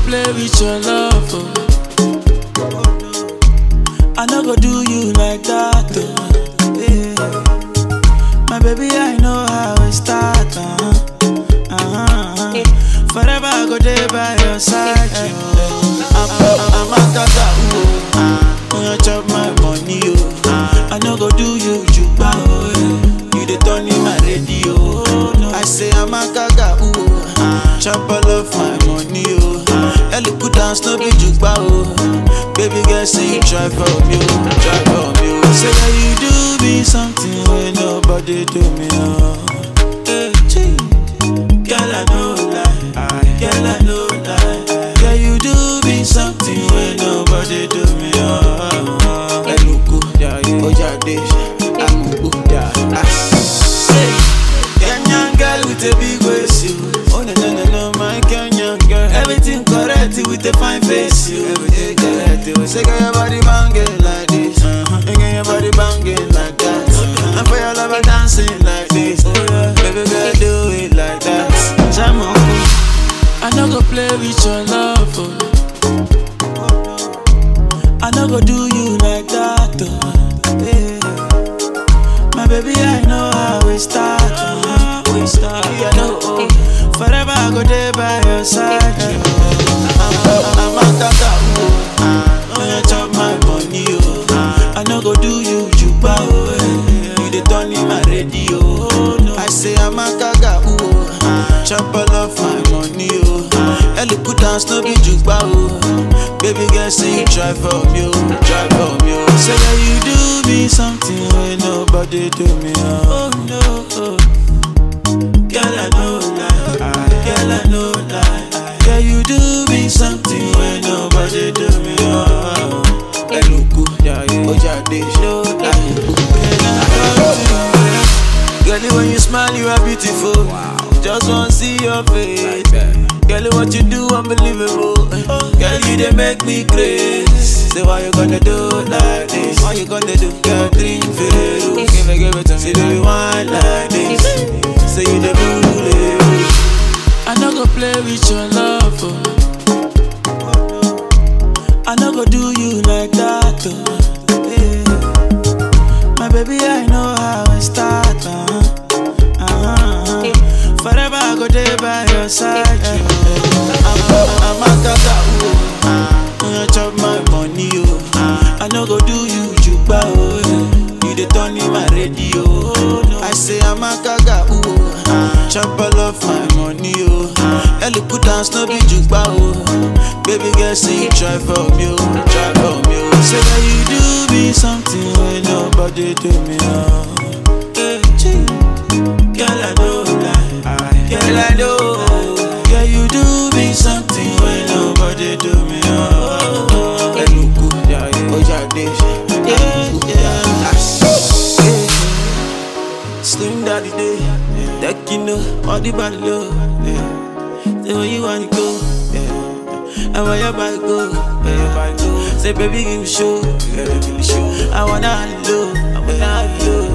play with your love. Oh. I no go do you like that. Oh. Yeah. My baby, I know how it start. Uh-huh. Uh-huh. Forever I go there by your side. Oh. I'm, I'm, I'm a tata. Oh. When you chop my money, oh. I no go do you juba. Oh. yeah. You the turn in my radio. Oh. I say I'm a gaga. Ooh. Chop all of my money, oh. Ellie put down no be jukba, oh. Baby girl, say you try for me, oh. Try for me, oh. Say that you do me something when nobody do me, oh. Hey, gee. Girl, I know lie. Girl, I know lie. Girl, you do me something when nobody do me, oh. Eluku, Ojade, Amubu, Say, Kenyan girl with a big waist, you. Oh no no no no, my Kenyan girl. Everything correct with a fine face, you. Everything correct. You say, girl, your body banging like this, uh-huh. and girl, your body banging like that. Uh-huh. And for your lover dancing like this, oh, yeah. baby girl, do it like that. Jam on. I no go play with your love. Oh. I no go do you like that. Oh. Yeah. My baby, I know how we start. Oh. We start. Yeah, no, oh. Forever I go there by your side. Oh. I'm, I'm a tata. Oh. When you chop my money, oh. I no go do you juba. Oh. yeah. You the turn in my radio. Oh. No. I say I'm a gaga. Oh. Chop all of my money. Oh. Ellie put down no be juba. Oh. Baby girl, say you try for me. Oh. Try for me. Oh. Say that you do me something when nobody do me. Oh, oh no. Oh. Girl, I know lie. Girl, I know lie. Girl, you do me something when nobody do me. Oh, Eluku, Ojade, no lie. Girl, when you smile, you are beautiful. Just wanna see your face. Girl, what you do, unbelievable. Girl, you they make me crazy. Say, why you gonna do like this? Why you gonna do? Girl, drink Veru. Give it, give it to me. Say, do you want like this? Say, you the bully. I no go play with your love. Oh. I no go do you like that. Oh. Yeah. My baby, I know how it start. Uh-huh. Uh-huh. Forever I go there by your side. I'm, I'm a gaga. Oh. When you chop my money, oh. I no go do you juba. Oh. yeah. You the turn in my radio. Oh. No. I say I'm a gaga. Oh. Chop all of my money, oh. Ellie put down no be jukba, oh. Baby girl, say you try for me, oh. Try for me, oh. Say that you do me something when nobody do me, oh. Hey, gee. Girl, I know lie. Girl, I know. Girl, you do me something when nobody do me, oh. Eluku, Ojade, yeah, yeah. Slim daddy day, that you know, all the body love, yeah. Say where you wanna go, yeah. And where your body go, where your body go. Say baby give me show, yeah, give me show. I wanna have you, I wanna have you.